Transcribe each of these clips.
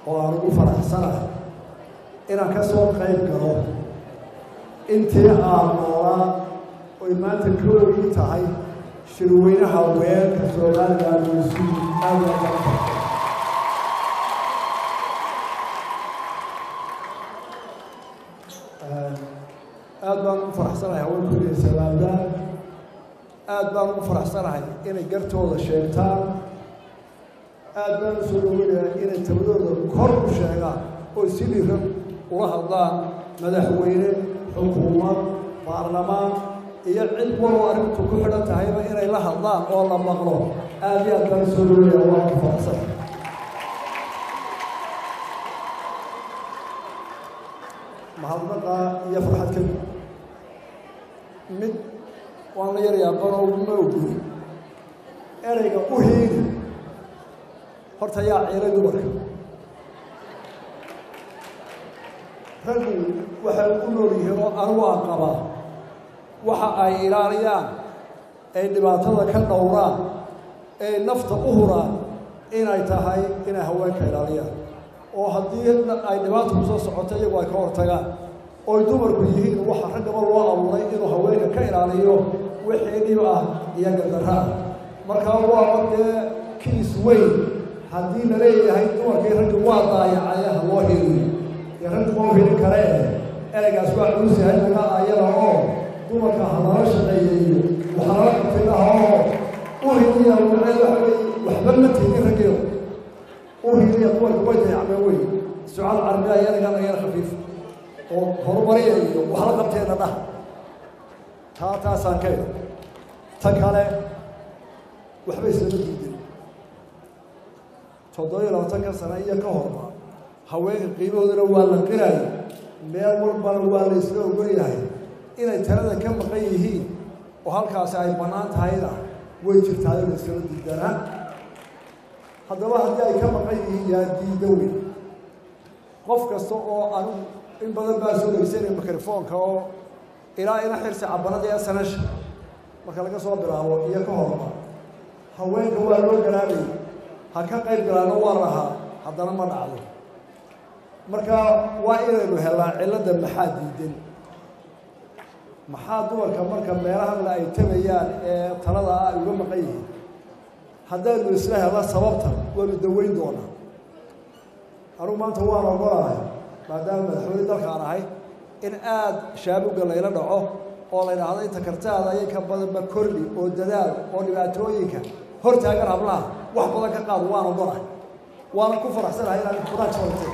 oo aan ugu faraxsanahay inaan ka soo qayb galo intii aan noolaa oy maanta koogii tahay shirweynaha weerka somalilan isu aada uga qabta aada baan ugu faraxsanahay haweenkooda salaamdaan aada baan ugu faraxsanahay inay gartooda sheegtaan aada baan u soo dhoweynayaa inay tabadooda kor u sheegaan oo si dhiran ula hadlaan madaxweyne xukuumad baarlamaan iyo cid waloo arrintu ku xidhan tahayba inay la hadlaan oo la maqlo aada iyo aad baan u soo dhoweynayaa waa ku faraxsanahay mahadnaqa iyo farxad ka mid mid waan la yarayaa banoo ma oguri ereyga u hiigi horta yaa ciilay dumarka raggu waxay u nool yihiin oo anigu aan qabaa waxa ay ilaaliyaan ay dhibaatada ka dhowraan ay nafta u huraan inay tahay inay haweenka ilaaliyaan oo haddii ay dhibaata ku soo socoto iyagu ay ka hortagaan oy dumarku yihiin waxa raggaba loo abuuray inuu haweenka ka ilaaliyo wixii dhib ah iyo gardarra ah markaa waaba dee kiis weyn haddii la leeyahay dumarkii raggi waa daayacay ha loo heliyo dee raggi ma helin karee ereygaas waa culus yahay laga ayada oo dumarka ha lala shaqeeyeeyo waxa lala qabtinaha oo u heliya macnaheed waxa weeye waxba ma tiidin raggiyo uhiliya dumarka way dayacmeen wey sucaal carbiya yanaga nagana khafiif oo horumariya iyo waxla qabteena dhah taa taasaan ka ida ta kale waxba islama diidin toddoba iyo labaatanka sano iyo ka horba haweenka qiimahoodana waa la qiraya meel walbana waa la isla ogolyahay inay talada ka maqan yihiin oo halkaasi ay bannaan tahayna way jirtaayo la islama diidanaa haddaba haddii ay ka maqan yihiin yaa diida weyn qof kasta oo anigu in badan baa soo dhegeysanaya mikrofoonka oo ilaa ina xirsi cabanada ee sanasha marka laga soo bilaabo iyo ka horba haweenka waa loo garaabayay ha ka qayb galaano waa lahaa haddana ma dhacdo marka waa inaynu helnaa cilladda maxaa diidan maxaa dumarka marka meelahan la ay tabayaan ee talada ah ay uga maqan yihiin haddaynu isla helna sababta waanu daweyn doonaa anugu maanta waan ogolahay maadaama madaxweyne dalkaan ahay in aada shaabuga layla dhaco oo la yidhaahdo inta kartaada ayay ka badanba korli oo dadaal oo dhibaatooyinka hortaagan hablaha wax badan ka qaado waan ogolahay waana ku faraxsanahay inaan kuraag soortay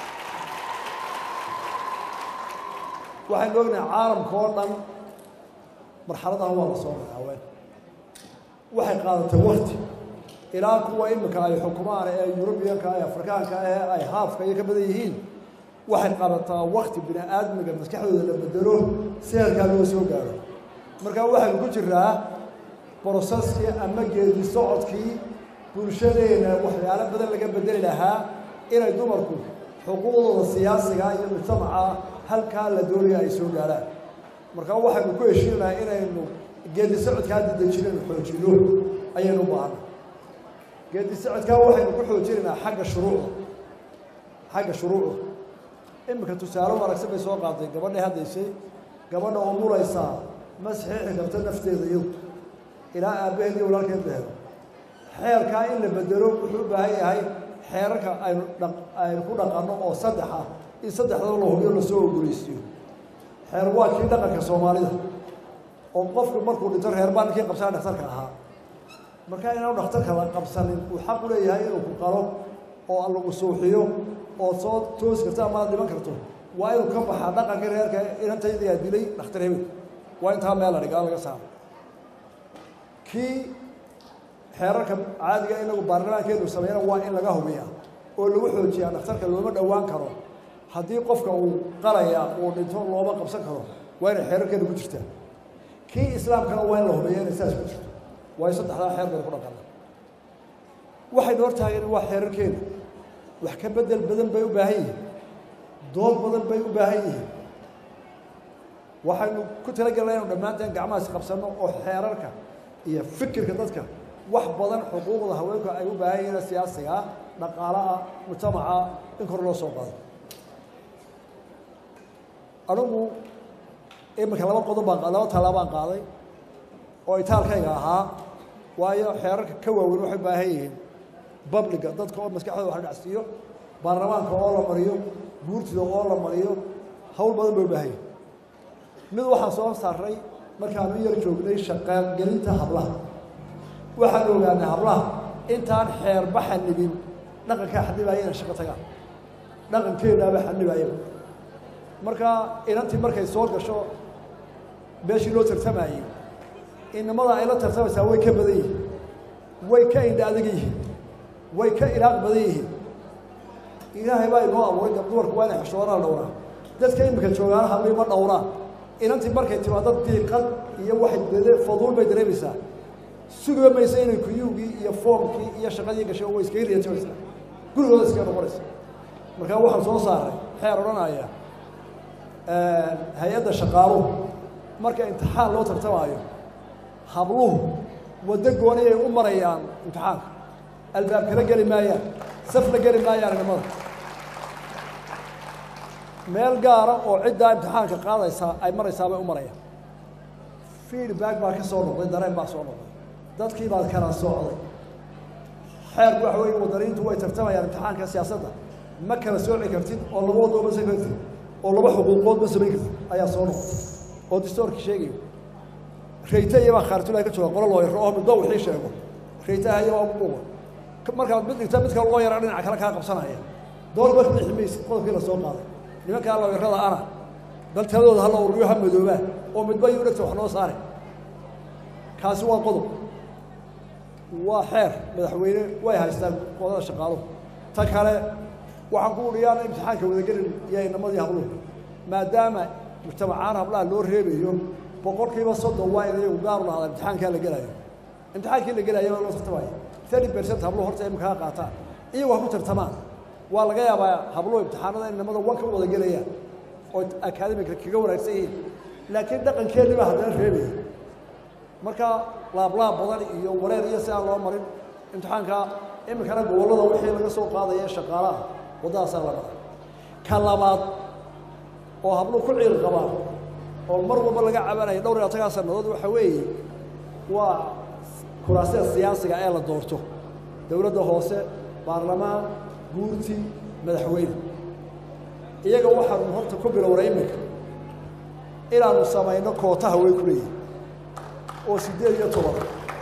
waxaynu ognahay caalamka oo dhan marxaladahan waa la soo maray haween waxay qaadatay wakti ilaa kuwa imika ay xukumaan ee yurubiyanka ee afrikaanka ee ay haafka iyo ka badan yihiin waxay qabataa wakti bini aadmiga maskaxdooda la bedelo si halkaa loo soo gaaro marka waxaynu ku jiraa broseskii ama geedi socodkii bulshadeena waxyaalo badan laga bedeli lahaa inay dumarku xuquuqdooda siyaasiga iyo mujtamaca halkaa la doonaya ay soo gaarhaan marka waxaynu ku heshiinaha inaynu geedi socodkaa dadejinaynu xoojino ayaynu baahana geedi socodkaa waxaynu ku xoojinaynaa xagga shuruucda xagga shuruucda iminka tusaale wanaagsan bay soo qaaday gabadhay haddaysay gabadha oo muraysaa ma saxiixi karto nafteeda iyadu ilaa aabbaheed iyo walaalkeed la helo xeerkaa in la bedelo wuxuu u baahan yahay xeerarka aynu dha aynu ku dhaqanno oo saddex ah in saddexdaba la hubiyo lasoo ogoleysiiyo xeer waa kii dhaqanka soomaalida oo qofku markuu dhinto reer baa ninkii qabsana dhakhtarka ahaa markaa inaanu dhakhtarka la qabsanin uu xaq u leeyahay inuu ku qalo oo lagu suuxiyo oo soo toosi karto ama aad dhiman karto waa inuu ka baxaa dhaqankii reerka inantaydayaa dilay dhakhtar hebel waa intaa meel la dhigaa laga saaro kii xeerarka caadiga inagu baarlamaankeenu sameeyana waa in laga hubiyaa oo lagu xoojiyaa dhakhtarka looma dhowaan karo haddii qofka uu qalaya uu dhinto looma qabsan karo waa inay xeerarkeenu ku jirtaa kii islaamkana waa in la hubiya inay saas ku jirto waayo saddexdaa xeer baynu ku dhaqana waxaynu hortaageen waa xeerarkeenu wax ka bedel badan bay u baahan yihiin dood badan bay u baahan yihiin waxaynu ku talagelna inu dhammaanteen gacmahaas qabsanno oo xeerarka iyo fikirka dadka wax badan xuquuqda haweenku ay u baahan yihiin siyaasiga dhaqaalaha mujtamaca in kor loo soo qaado anigu iminka laba qodob baan laba tallaabaan qaaday oo itaalkayga ahaa waayo xeerarka ka waaweyn waxay u baahan yihiin babliga dadka oo maskaxdooda wax la dhacsiiyo baarlamaanka oo la mariyo guurtida oo la mariyo hawl badan bay u baahan yihin mid waxaan soo saaray markaanu yar joognay shaqaalgelinta hablaha waxaan ogaanay hablaha intaan xeerba xanibin dhaqankaa xanibaaya inay shaqo tagaan dhaqankeedaaba xanibaaya marka inantii markay soo gasho meeshii loo tartamayey inamada ay la tartamaysaa way ka badan yihiin way ka indha adag yihiin way ka ilaaq badan yihiin ilaahay baa inoo abuuray gab dumarku waa inay xishoonaa dhowraa dadka imika joogaana hablii ma dhowraa inantii markay timaado diiqad iyo waxay dede faduul bay dareemaysaa sugiba maysa inay kuyuugii iyo foomkii iyo shaqadii gashay way iskaga riyajabeysaa gurigooda iskaga noqonaysa markaa waxaan soo saaray xeer odhanaya hay-adda shaqaaluhu marka imtixaan loo tartamaayo habluhu waddo gooni ay u marayaan imtixaanka albaab kala geli maayaan safla geli maayaan nimada meel gaara oo ciddaa imtixaanka qaadaysaa ay maraysaa bay u marayaan feedback baa ka soo noqday dareen baa soo noqday dadkii baad kala socday xeerku waxa weeye wadaniintu way tartamayaan imtixaanka siyaasadda ma kala sooci kartid oo laba waddo ma samayn kartid oo laba xuquuqood ma samayn kartid ayaa soo noqday oo distoorkii sheegayo rayta iyabaa khaarijulahi ka jooga qolo looyaro oo midba wixii sheego raytaha iyabaa ugu dhuuba markaad mid dhigta mid kale loo yara dhinaca kale kaa qabsanaya doorba ka bixi maysid qodobkii la soo qaaday nimankaa looyarada ana bal taladooda hala ururiyo ha madoobaa oo midba iyuu dhegta wax noo saare kaasi waa qodob waa xeer madaxweyne way haystaan qodada shaqaaluhu ta kale waxaan ku uriyaan imtixaanka wadagelin iyo inamadii habluhu maadaama mujtamacaan hablaha loo reebayo boqolkiiba soddon waa in iyagu gaaru lahada imtixaankaa la gelayo imtixaankii la gelaya waa loo tartamaya thirty percent habluhu horta imikaha qaataan iyagu ha ku tartamaan waa laga yaabaa habluhu imtixaanada in inamada wanka u wada gelayaan oo akademika kaga wanaagsan yihiin laakiin dhaqankeennii baa haddana reebaya marka laablaab badan iyo wareer iyo si aan loo marin imtixaanka iminkana gobollada wixii laga soo qaadaya shaqaalaha waddadaasaa la maray ka labaad oo habluhu ku ciil qabaan oo mar walba laga cabanaya dhowr iyo labatankaa sannadood waxa weeye waa kuraasida siyaasiga ee la doorto dowladda hoose baarlamaan guurti madaxweyne iyaga waxaanu horta ku bilowna iminka inaanu samayno kootaha way ku leeyihin oo siddeed iyo toban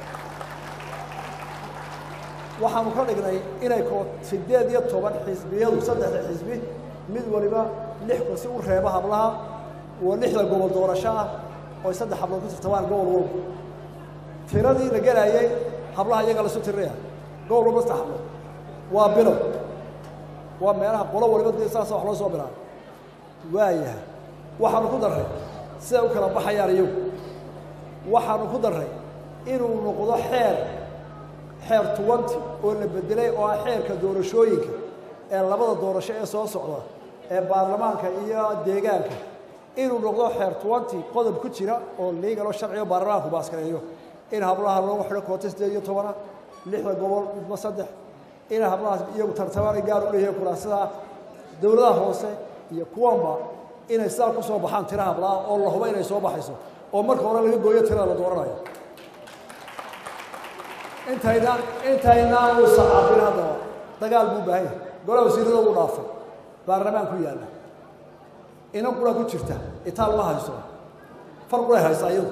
waxaanu ka dhignay inay koo siddeed iyo toban xisbiyadu saddexda xisbi mid waliba lix kursi u reeba hablaha oo lixda gobol doorasho ah ooy saddex hablood ku tartamaan gobol walba tiradii la gelaayay hablaha iyaga lasu tirinaya gobol walba saddex hablood waa bilow waa meelaha qolo waliba dee saasa wax loo soo bilaabay waayahay waxaanu ku darray siday u kala baxayaan iyagu waxaanu ku darray inuu noqdo xeer xeer tuwanti oo la bedelay oo ah xeerka doorashooyinka ee labada doorasho ee soo socda ee baarlamaanka iyo deegaanka inuu noqdo xeer tuwanti qodob ku jira oo liigalo sharciga baarlamaanku baaskareeyo in hablaha loogu xidho koota siddeed iyo tobana lixda gobol midba saddex in hablahaas iyagu tartamaan gaar u leeyahay kuraasada dowladaha hoose iyo kuwanba inay sidaa ku soo baxaan tira hablaha oo la hubo inay soo baxayso oo marka hore laga gooyo tirada la dooranayo intaynaan intaynaan u sacaabin haddaba dagaal buu baahan yahay golaha wasiirada u dhaafay baarlamaan ku yaalla inan qura ku jirta itaal ma hayso far quray haysaa iyadu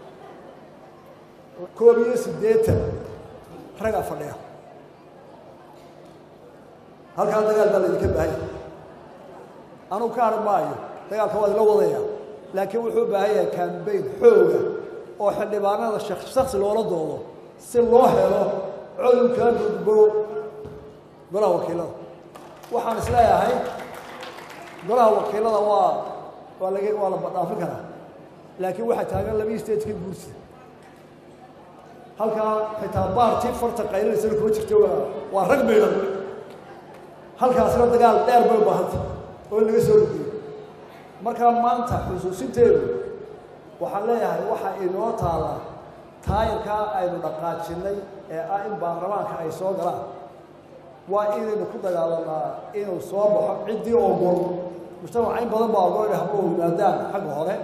koob iyo siddeetan ragaa fadhiya halkaa dagaal baa laydinka baahan yahay anugu ka hadhan maayo dagaalka waa idinla wadaya laakiin wuxuu u baahan yahay kambayn xooga oo xildhibaanada shaksi loola doodo si loo helo codurkaa gudbo golaha wakiilada waxaan is leeyahay golaha wakiilada waa waa laga waa la badhaafin karaa laakiin waxaa taagan labaiyi statekii guursi halkaa xitaa baartii farta qaylinaysan kuma jirto waa waa rag maydhan halkaasina dagaal dheer bay u baahanta oo in laga soo ridiyo markaa maanta xusuusinteedu waxaan leeyahay waxaa inoo taallaa taayirkaa aynu dhaqaajinnay ee ah in baarlamaanka ay soo galaan waa inaynu ku dagaalanaa inuu soo baxo ciddii ogol mujtamaca in badan baa ogol inay habluhu yimaadaan xagga hore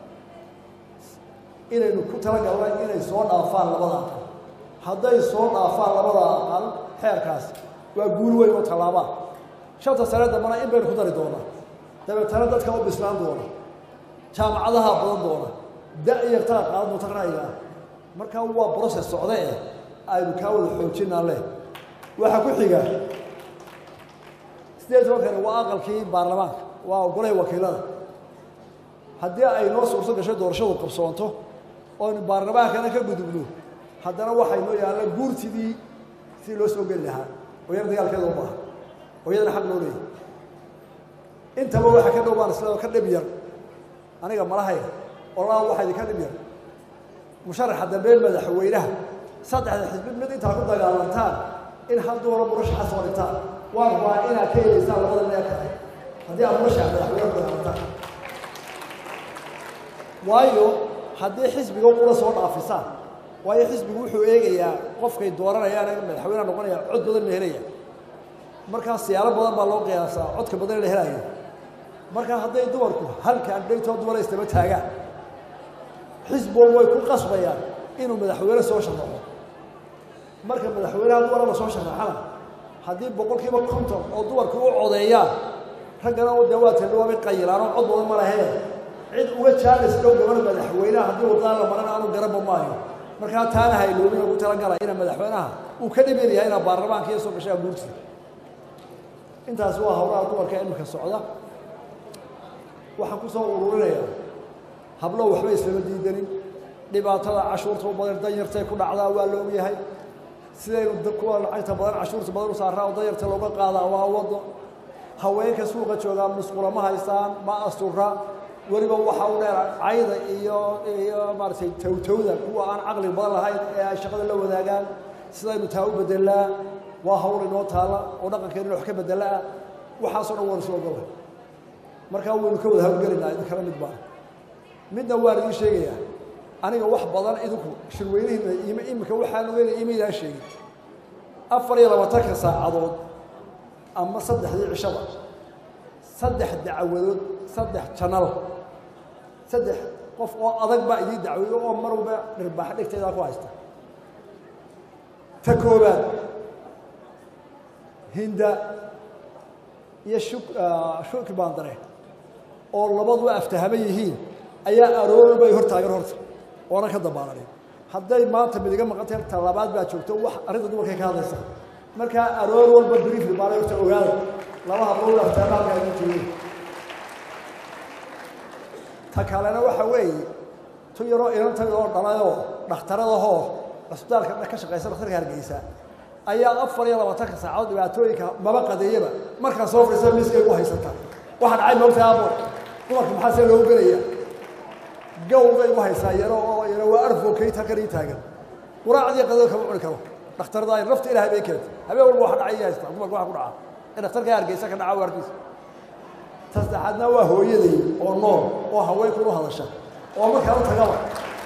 inaynu ku talagalna inay soo dhaafaan labada aqal hadday soo dhaafaan labada aqal xeerkaas waa guul weyn oo tallaabaa shanta sane dambana in baynu ku dari doonaa dabeetana dadka u bislaan doona jaamacadaha badan doona da-yartaa qaadan doonta ra'yiga ah markaa waa brocess socda eh aynu kaa wada xoojinaa leh waxaa ku xiga sideed tobankani waa aqalkii baarlamaanka waa ogolaha wakiilada haddii ay noo suurto gasho doorashadu qabsoonto oynu baarlamaankana ka gudubno haddana waxaynoo yaalla guurtidii sidii loo soo geli lahaa oo yar dagaalkeeda u baaha oo iyadana xaq loo leeyahy intaba waxa ka dhow baan isla ka dhib yar aniga malahayga oo laa waxa idinka dhib yar musharaxa dambe madaxweynaha saddexda xisbi mid intaa ku dagaalantaan in hal dooro murashaxa soo dhigtaan waa rabaa inaad ka helaysaan labada meel kale haddii aad murashaxa madaxweyne ku dagaalantaan waayo haddii xisbiga ula soo dhaafisaan waayo xisbigu wuxuu eegayaa qofkay dooranayaan in madaxweyneha noqonaya cod badan la helaya markaa siyaalo badan baa loo qiyaasaa codka badan la helayo markaa hadday dumarku halkaan dhaytoo dumara istaba taagaan xisbigu way ku qasbayaan inuu madaxweyne soo sharaxo marka madaxweynaha dumara la soo sharaxana haddii boqolkiiba konton oo dumarku u codeeyaan raggana dee waa tadhawaabay qayilaanoo cod badan ma lahee cid uga jaalis dhow gabar madaxweynaha haddii wadaan la maran aanu garanba maayo markaa taana hayloobin ugu talagala ina madaxweynaha uu ka dhibin yahay inaa baarlamaanka iyo soo gashaa guurti intaas waa howlaha dumarka imika socda waxaan ku soo ururinayaa hablo waxba islama diidanin dhibaatada cashuurta u badan danyartay ku dhacdaa waa la ogyahay sidaynu kuwa lacagta badan cashuurta badan u saaraa oo danyarta looga qaadaa waa wado haweenka suuqa joogaa musqula ma haystaan ma astura weliba waxa u dheer cayda iyo iyo maaragtay towtowda kuwa aan caqli badan lahayn ee ay shaqada la wadaagaan sidaynu taa u bedelaa waa hawl inoo taala oo dhaqankeena wax ka bedelaa waxaasoo dhan waan soo gola markaa waynu ka wada hawlgelaynaa idinkala mid baan midna waan idiin sheegayaa aniga wax badan idinku shirweynihiina im imika waxaan ogeynaya imaydaan sheegin afar iyo labaatanka saacadood ama saddexdii cishaba saddex dacwadood saddex janal saddex qof oo adag baa idiin dacweeyo oo mar walba dhirbaax dhigteedaa ku haysta ta koobaad hinda iyo shuk shukri baandare oo labadu aftahama yihiin ayaa aroorba ay hor taagan horta oonan ka dabaalanin hadday maanta midiga maqantay talabaad baa joogto wax arrinta dumarkay ka hadlaysa markaa aroor walba briefly baana horta ogaada laba hablood aftahama halkaa igu joogeen ta kalena waxa weeye tu yaroo inantayda oo dhalayoo dhakhtaradahoo cisbitaalka ka shaqaysa dhakhtarka hargeysa ayaa afar iyo labaatanka saacadood dhibaatooyinka maba qadeeyaba markaa soo fadhiisa miiskay ugu haysataa waxa dhacay moogta abo dumarka maxaa see loogu gelaya gawbay ugu haysaa yaro oo yaro waa arfokayt halkan ii taagan quraacdii qadada kama cuni karo dhakhtarada ay nafta ilaahay bay keentay habeen walba waxa dhacay haysta dumarka waxa ku dhaca in dhakhtarka hargeysa ka dhaca waarkiisa ta saddexaadna waa hooyaday oo nool oo haweenkunu hadasha oo markaa u tagaba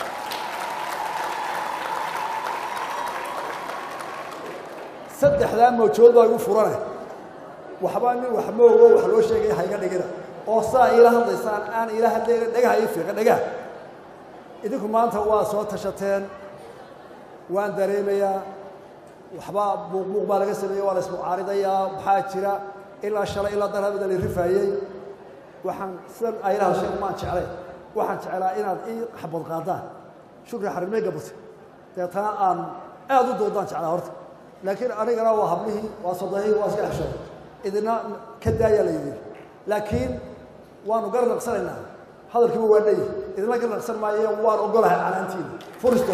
saddexdaa mawjood baa igu furane waxba nin wax ma ogo wax loo sheegay hayga dhigina oo saa iila hadlaysaan aan iila hadlayna dhagaha ii fiiqa dhagaha idinku maanta waa soo tashateen waan dareemayaa waxbaa buuqbuuq baa laga sameeyey waa la ismucaaridayaa maxaa jira ilaa shalay ilaa darabida la rifaayey waxaan sidan aylaha sheeg maan jeclay waxaan jeclaa inaad ii xabad qaadaan shukri xarimay gabata deetana aan aada u doodaan jeclaa horta laakiin anigana waa hablihii waa sadahii waa iska xeshood idina ka daayaa la yidhi laakiin waanu gar naqsanaynaa hadalkiiba waa dhayi idina gar naqsan maayo waan ogolahay canaantiina furisto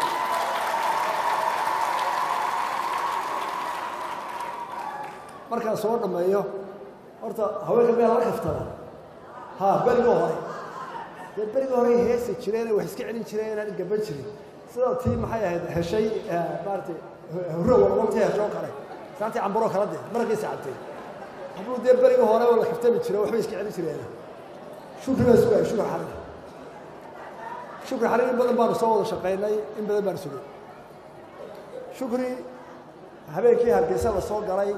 markaan soo dhammeeyo horta haweenka meel la kaftada ha berigoo hore dee berigii hore heesi jireen wax iska celin jireen inaan gaban jirin sida tii maxay ahayd heshay maaratay hurrowa waqtii hesho kale saantii cambaroo kala dee markiisa cabtay hadduu dee berigii hore oo la kaftami jire waxbay iska celin jireen shukri baa sugaya shukri xarir shukri xarir in badan baanu soo wada shaqaynay in badan baanu sugay shukri habeenkii hargeysa la soo galay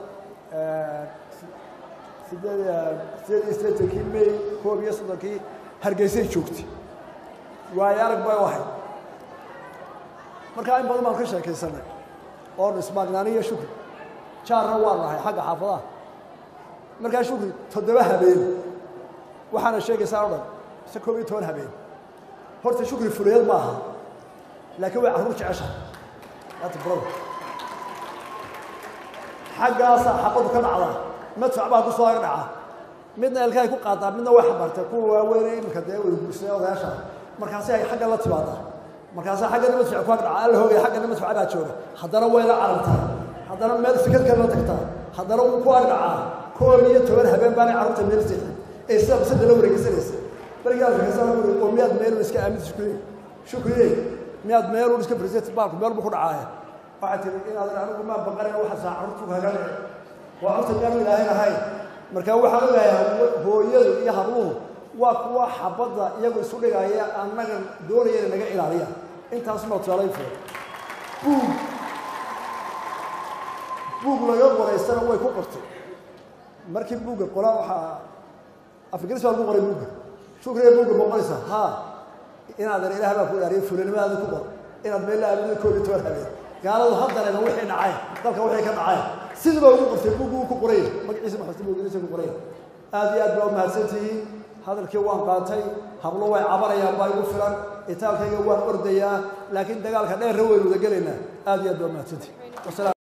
sideed sideed iyo siddeetankii may koob iyo soddonkii hargeysay joogtay waayo arag bay u ahayd markaa in badan baan ka sheekaysanay oonu ismaagnaaniyo shukri jaarna waa nahay xagga xaafadaha markaa shukri toddoba habeen waxaana sheegaysaa o dhan mise koob iyo toban habeen horta shukri fuliyad ma aha laakiin way carruur jeceshahay ata brother xaggaasaa xabadu ka dhacdaa madfac baa ku soo ag dhaca midna elkaay ku qaadaa midna way xabartay kuwa waaweyne iminka dee wada guursadee odayaasha markaasi ay xagga la timaadaa markaasaa xaggana madfac ku ag dhaca alla hoogaya xaggana madfac baa jooga haddana way la carartaa haddana meel fikad kale la tagtaa haddana wuu ku ag dhacaa koob iyo toban habeen baanay carruurta meel seexin ee sida bisada la wareegeysanaysa berigaa fikasana uri oo miyaad meelun iska aaminta shukriye shukriye miyaad meelun iska fariisat baalku meel buu ku dhacaaya waxaa tiri inaadan anigu maa baqarin waxa saa carruurtu kaga dhici waa carruurta miyaanu ilaahay lahayn marka waxaan ogahay hooyadu iyo habluhu waa kuwa xabadda iyagu isu dhigaya annaga doonaya inay naga ilaaliya intaas ma tusaalayn furo buug buug laga qoraystana way ku qortay markii buugga qoraa waxaa afgaris baa lagu qoray buugga shukriya buugga ma qoraysa haa inaadan ilaah baa ku ilaaliya fulanimadaada ku qor inaad meel la aamino koob iyo toban habeen gaaladu haddareeba wixii dhacay dalka wixii ka dhacay sidaba ugu qortay buuggu uu ku qoraya magaciisa maxamed buuggiisa ku qoraya aad iyo aad baa u mahadsantihiin hadalkii waan qaatay hablo way cabanayaan baa igu filan itaalkayga waan ordayaa laakiin dagaalka dheerra waynu wada gelaynaa aad iyo aad baa u mahadsantihiin